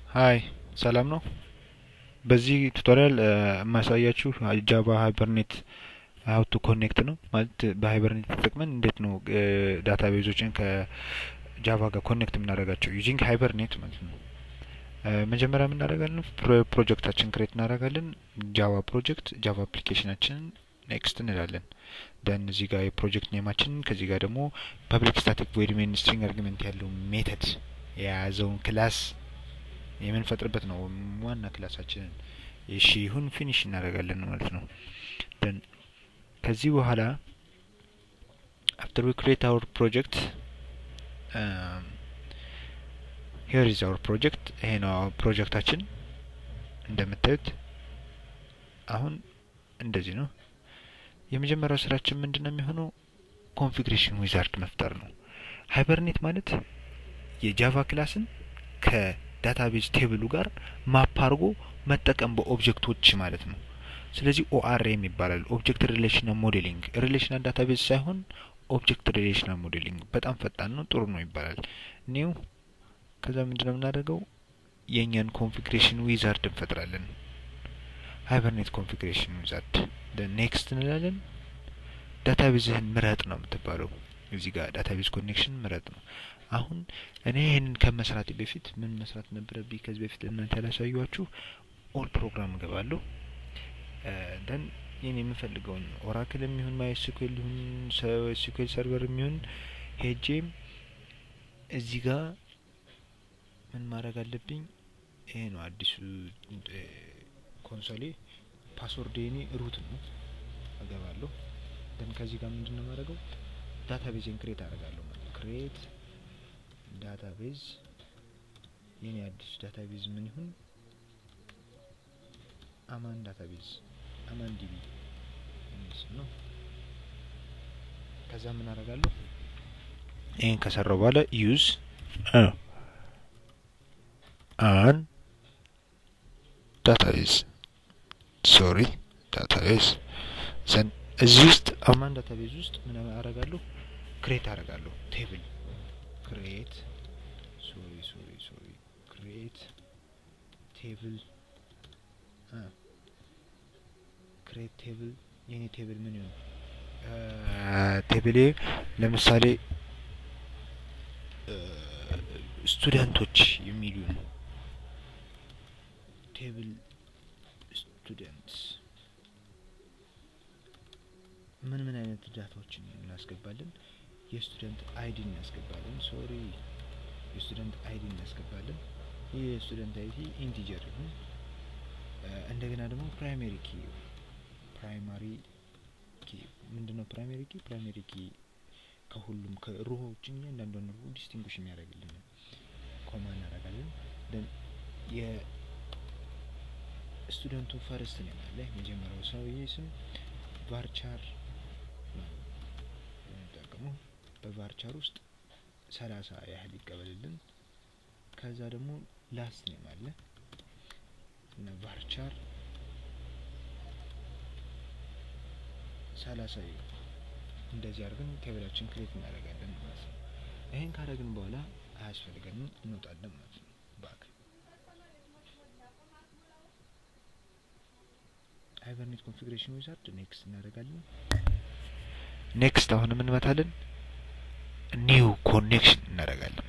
ሀይ ሰላም ነው። በዚህ ቱቶሪያል የማሳያችሁ ጃቫ ሃይበርኔት ሀው ቱ ኮኔክት ነው። ማለት በሃይበርኔት ተጠቅመን እንዴት ነው ዳታ ቤዞችን ከጃቫ ጋር ኮኔክት የምናደርጋቸው ዩዚንግ ሃይበርኔት ማለት ነው። መጀመሪያ የምናደርጋለን ፕሮጀክታችን ክሬት እናደርጋለን። ጃቫ ፕሮጀክት ጃቫ አፕሊኬሽናችንን ኔክስት እንላለን። ደን እዚህ ጋር የፕሮጀክት ኔማችንን ከዚህ ጋር ደግሞ ፐብሊክ ስታቲክ ቮይድ ሜን ስትሪንግ አርጊመንት ያለው ሜተድ የያዘውን ክላስ የምንፈጥርበት ነው ዋና ክላሳችንን። እሺ ይሁን ፊኒሽ እናደርጋለን ማለት ነው። ደን ከዚህ በኋላ አፍተር ዊ ክሬት አወር ፕሮጀክት ሄር ኢዝ አወር ፕሮጀክት ይሄ ነው ፕሮጀክታችን እንደምታዩት አሁን እንደዚህ ነው። የመጀመሪያው ስራችን ምንድን ነው የሚሆነው? ኮንፊግሬሽን ዊዛርድ መፍጠር ነው። ሃይበርኔት ማለት የጃቫ ክላስን ከዳታቤዝ ቴብሉ ጋር ማፕ አድርጎ መጠቀም በኦብጀክቶች ማለት ነው። ስለዚህ ኦአርኤም ይባላል። ኦብጀክት ሪሌሽናል ሞዴሊንግ ሪሌሽናል ዳታቤዝ ሳይሆን ኦብጀክት ሪሌሽናል ሞዴሊንግ በጣም ፈጣን ነው፣ ጥሩ ነው ይባላል። ኒው ከዛ ምንድነው የምናደርገው? የእኛን ኮንፊግሬሽን ዊዛርድ እንፈጥራለን። ሃይበርኔት ኮንፊግሬሽን ዊዛርድ ኔክስት እንላለን። ዳታቤዝህን ምረጥ ነው የምትባለው። እዚህ ጋር ዳታቤዝ ኮኔክሽን ምረጥ ነው። አሁን እኔ ይህንን ከመስራቴ በፊት ምን መስራት ነበረብኝ? ከዚህ በፊት እናንተ ያላሳዩችሁ ኦል ፕሮግራም እገባለሁ። ደን ይህን የምፈልገውን ኦራክል የሚሆን ማይ ኤስኩኤል ይሁን ኤስኩኤል ሰርቨር የሚሆን ሄጄ እዚህ ጋር ምን ማድረግ አለብኝ? ይሄ ነው አዲሱ ኮንሶሌ ፓስወርድ የኔ ሩት ነው። እገባለሁ ደን ከዚህ ጋር ምንድን ነው የማደርገው? ዳታቤዝን ክሬት አደርጋለሁ ማለት ነው። ክሬት ዳታቤዝ የኔ አዲስ ዳታቤዝ ምን ይሁን? አማን ዳታቤዝ አማን ዲቢ ስም ነው። ከዛ ምን አደርጋለሁ? ይህን ከሰራው በኋላ ዩዝ አን ዳታቤዝ ሶሪ ዳታቤዝ ዘን እዚህ ውስጥ አማን ዳታቤዝ ውስጥ ምን አደርጋለሁ? ክሬት አደርጋለሁ ቴብል ክሬት ሶሪ ሶሪ ሶሪ ክሬት ቴብል ክሬት ቴብል የኔ ቴብል ምን ይሆን? ቴብሌ ለምሳሌ ስቱደንቶች የሚሉ ነው። ቴብል ስቱደንትስ ምን ምን አይነት ዳታዎችን እናስገባለን? የስቱደንት አይዲ እናስገባለን። ሶሪ የስቱደንት አይዲ እናስገባለን። ይህ የስቱደንት አይዲ ኢንቲጀር ይሁን። እንደገና ደግሞ ፕራይሜሪ ኪ ፕራይማሪ ኪ ምንድነው? ፕራይሜሪ ኪ ፕራይሜሪ ኪ ከሁሉም ከሮዎችን እያንዳንዷን ሮ ዲስቲንጉሽ የሚያደርግልን ኮማ እናደርጋለን። ደን የስቱደንቱ ፈርስት ነው ያለ የመጀመሪያው ሰውዬ ስም ቫርቻር ነው የምንጠቀመው። በቫርቻር ውስጥ ሰላሳ ያህል ይቀበልልን። ከዛ ደግሞ ላስት ኔም አለ እና ቫርቻር ሰላሳ እንደዚህ አድርገን ቴብላችን ክሬት እናደርጋለን ማለት ነው። ይሄን ካደረግን በኋላ አያስፈልገንም እንወጣለን ማለት ነው። ባክ ሃይበርኔት ኮንፊግሬሽን ዊዛርድ ኔክስት እናደርጋለን። ኔክስት አሁን እንመታለን። ኒው ኮኔክሽን እናደርጋለን።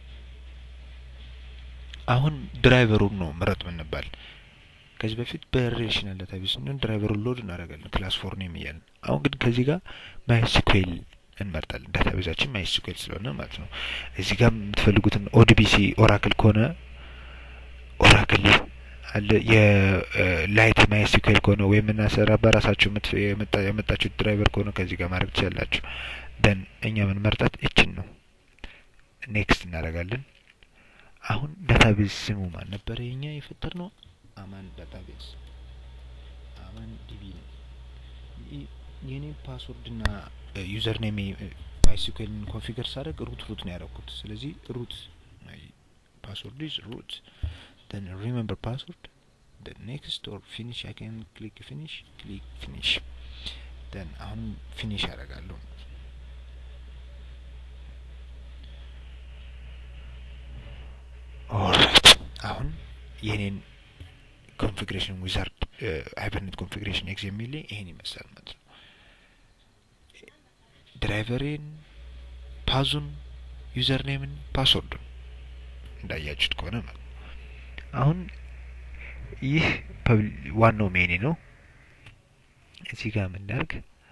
አሁን ድራይቨሩን ነው ምረጥ ምንባል። ከዚህ በፊት በሪሌሽናል ዳታቤዝ ስንሆን ድራይቨሩን ሎድ እናደርጋለን ክላስ ፎር ኔም እያለን። አሁን ግን ከዚህ ጋር ማይስኩዌል እንመርጣለን። ዳታቤዛችን ማይስኩዌል ስለሆነ ማለት ነው። እዚህ ጋር የምትፈልጉትን ኦዲቢሲ ኦራክል ከሆነ ኦራክል አለ። የላይት ማይስኩዌል ከሆነ ወይም እናሰራ በራሳችሁ የመጣችሁት ድራይቨር ከሆነ ከዚህ ጋር ማድረግ ትችላላችሁ። ደን እኛ ምን መርጣት እችን ነው። ኔክስት እናደርጋለን። አሁን ዳታቤዝ ስሙ ማን ነበረ? የኛ የፈጠር ነው አማን ዳታቤዝ አማን ዲቢ ነው። የኔ ፓስወርድ እና ዩዘር ኔም ማይስኩዌልን ኮንፊገር ሳደርግ ሩት ሩት ነው ያደረኩት። ስለዚህ ሩት ፓስወርድ ኢዝ ሩት then remember password then next or finish I can click finish click finish then አሁን ፊኒሽ ያደርጋለሁ ኦልራይት አሁን የኔን ኮንፊግሬሽን ዊዛርድ ሃይበርኔት ኮንፊግሬሽን ኤክስ የሚል ይሄን ይመስላል ማለት ነው። ድራይቨሬን፣ ፓዙን፣ ዩዘር ኔምን፣ ፓስወርዱን እንዳያችሁት ከሆነ ማለት ነው። አሁን ይህ ዋናው ሜኒ ነው። እዚህ ጋር የምናርግ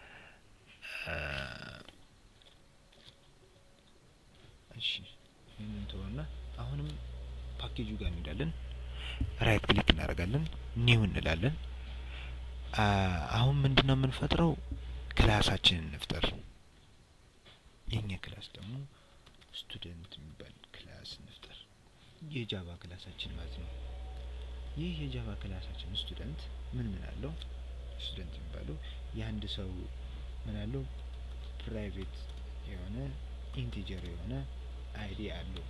እሺ እንትሆና አሁንም ፓኬጁ ጋር እንሄዳለን። ራይት ክሊክ እናደርጋለን፣ ኒው እንላለን። አሁን ምንድን ነው የምንፈጥረው? ክላሳችንን እንፍጠር። የኛ ክላስ ደግሞ ስቱደንት የሚባል ክላስ እንፍጠር። የጃቫ ክላሳችን ማለት ነው። ይህ የጃቫ ክላሳችን ስቱደንት ምን ምን አለው? ስቱደንት የሚባለው የአንድ ሰው ምን አለው? ፕራይቬት የሆነ ኢንቲጀር የሆነ አይዲ አለው።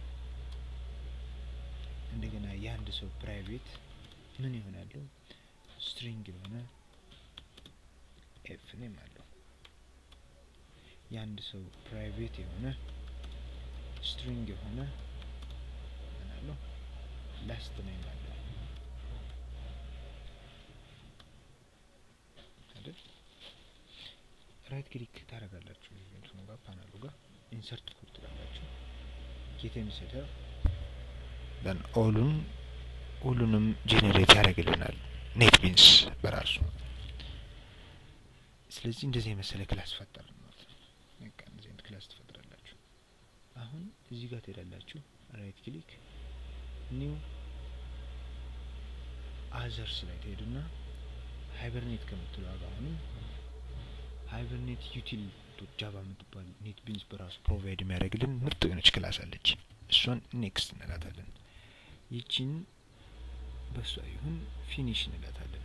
እንደገና የአንድ ሰው ፕራይቬት ምን ይሆናሉ? ስትሪንግ የሆነ ኤፍ ኔም አለው። የአንድ ሰው ፕራይቬት የሆነ ስትሪንግ የሆነ ምን አለው? ላስት ኔም አለው አይደል? ራይት ክሊክ ታደርጋላችሁ እንትኑ ጋር ፓናሉ ጋር ኢንሰርት ኮድ ትላላችሁ ጌት የሚሰደው ደን ኦሉን ሁሉንም ጄኔሬት ያደርግልናል ኔት ቢንስ በራሱ። ስለዚህ እንደዚህ የመሰለ ክላስ ፈጠር ማለት ነው። በቃ እንደዚህ አይነት ክላስ ትፈጥራላችሁ። አሁን እዚህ ጋር ትሄዳላችሁ፣ ራይት ክሊክ ኒው አዘርስ ላይ ትሄዱና ሃይበርኔት ከምትለው ዋጋ አሁንም ሃይበርኔት ዩቲል ጃቫ የምትባል ኔት ቢንስ በራሱ ፕሮቫይድ የሚያደርግልን ምርጥ የሆነች ክላስ አለች። እሷን ኔክስት እንላታለን። ይቺን በሷ ይሁን ፊኒሽ እንላታለን።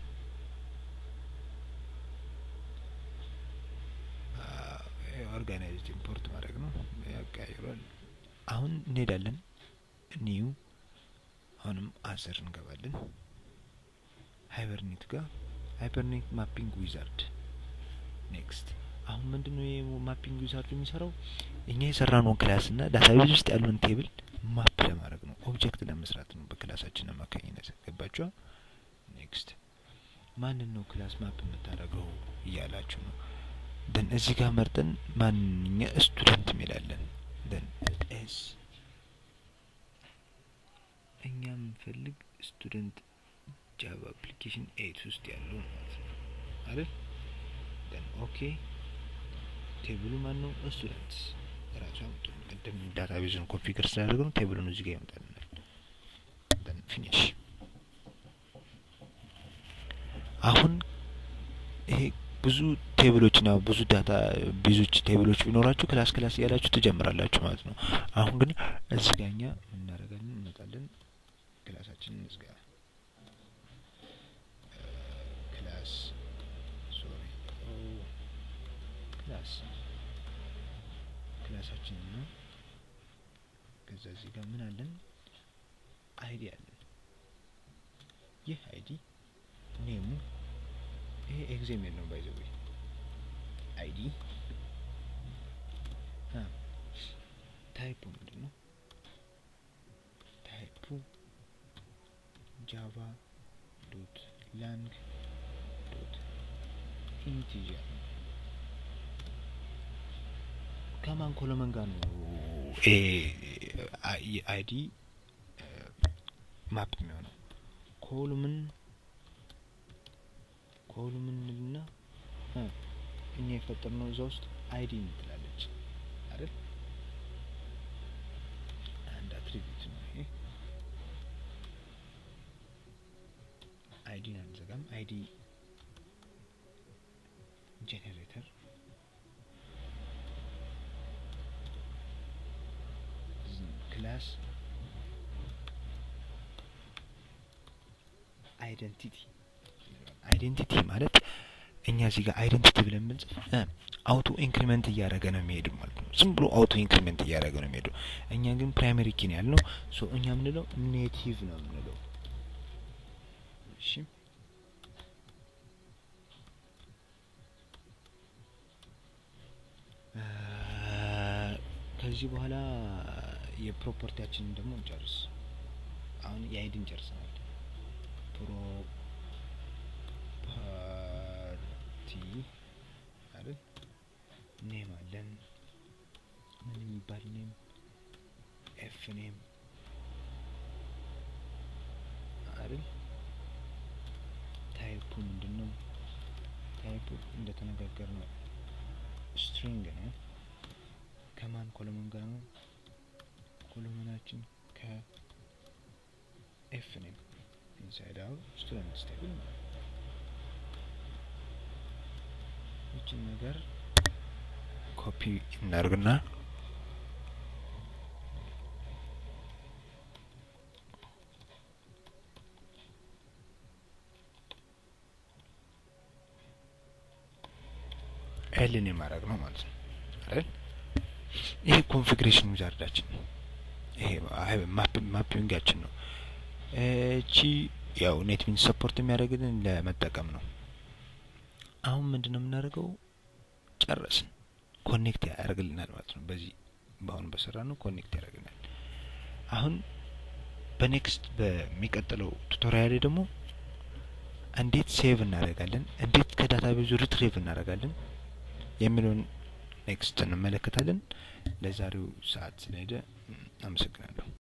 ኦርጋናይዝድ ኢምፖርት ማድረግ ነው፣ ያቀያይሯል። አሁን እንሄዳለን ኒው፣ አሁንም አዘር እንገባለን። ሃይበርኔት ጋር ሃይበርኔት ማፒንግ ዊዛርድ ኔክስት አሁን ምንድነው የማፒንግ ዊዛርድ የሚሰራው? እኛ የሰራነውን ክላስ እና ዳታቤዝ ውስጥ ያለውን ቴብል ማፕ ለማድረግ ነው፣ ኦብጀክት ለመስራት ነው በክላሳችን አማካኝነት። ገባችኋ? ኔክስት ማንን ነው ክላስ ማፕ የምታደርገው እያላችሁ ነው። ደን እዚህ ጋር መርጠን ማንኛ ስቱደንት የሚላለን ደን ኤስ እኛ የምንፈልግ ስቱደንት ጃቫ አፕሊኬሽን ኤት ውስጥ ያለው ማለት ነው አይደል? ደን ኦኬ ቴብሉ ማን ነው? ስቱደንትስ ራሱ ያመጡ ቅድም ዳታቤዙን ኮንፊገር ስላደረግ ነው ቴብሉን እዚህ ጋር ያመጣልናል። ደን ፊኒሽ። አሁን ይሄ ብዙ ቴብሎችና ብዙ ዳታ ቤዞች ቴብሎች ቢኖራችሁ ክላስ ክላስ እያላችሁ ትጀምራላችሁ ማለት ነው። አሁን ግን እዚህ ጋር እኛ እናደርጋለን እንመጣለን፣ ክላሳችንን እንዝጋ። ክላስ ሶሪ ክላስ ክላሳችን ነው። ከዛ እዚህ ጋር ምን አለን? አይዲ አለን። ይህ አይዲ ኔሙ ይሄ ኤግዜሜል ነው ባይ ዘ ወይ አይዲ ታይፑ ምንድን ነው? ታይፑ ጃቫ ዶት ላንግ ዶት ኢንቲጀር ነው። ከማን ኮለመን ጋር ነው አይዲ ማፕ የሚሆነው? ኮሉምን ኮሉምን እና እኛ የፈጠርነው እዛ ውስጥ አይዲ ትላለች አይደል? አንድ አትሪቢዩት ነው ይሄ። አይዲን አንዘጋም። አይዲ ጄኔሬተር ክላስ አይደንቲቲ አይዴንቲቲ ማለት እኛ እዚህ ጋር አይደንቲቲ ብለን ብንጽፍ አውቶ ኢንክሪመንት እያደረገ ነው የሚሄዱ ማለት ነው። ዝም ብሎ አውቶ ኢንክሪመንት እያደረገ ነው የሚሄዱ። እኛ ግን ፕራይመሪ ኪን ያልነው ሶ እኛ የምንለው ኔቲቭ ነው የምንለው። እሺ ከዚህ በኋላ የፕሮፐርቲያችንን ደግሞ እንጨርስ። አሁን የአይዲን ጨርሰናል። ፕሮፐርቲ አይደል ኔም አለን ምን የሚባል ኔም ኤፍ ኔም አይደል ታይፑ ምንድን ነው ታይፑ እንደተነጋገር ነው ስትሪንግ ነው ከማን ኮሎመን ጋር ነው ኮሎመናችን ከኤፍ ኔም ኢንሳይድ አውት ስቱደንት ስቴብል ነው ይችን ነገር ኮፒ እናርግና ኤልን የማድረግ ነው ማለት ነው አይደል ይሄ ኮንፊግሬሽን ዊዛርዳችን ነው ይሄ ማፒንጋችን ነው እቺ ያው ኔት ሚንስ ሰፖርት የሚያደርግልን ለመጠቀም ነው አሁን ምንድን ነው የምናደርገው ጨረስን ኮኔክት ያደርግልናል ማለት ነው በዚህ በአሁኑ በሰራ ነው ኮኔክት ያደርግልናል አሁን በኔክስት በሚቀጥለው ቱቶሪያል ላይ ደግሞ እንዴት ሴቭ እናደርጋለን እንዴት ከዳታ ቤዙ ሪትሪቭ እናደርጋለን የሚለውን ኔክስት እንመለከታለን ለዛሬው ሰዓት ስለሄደ አመሰግናለሁ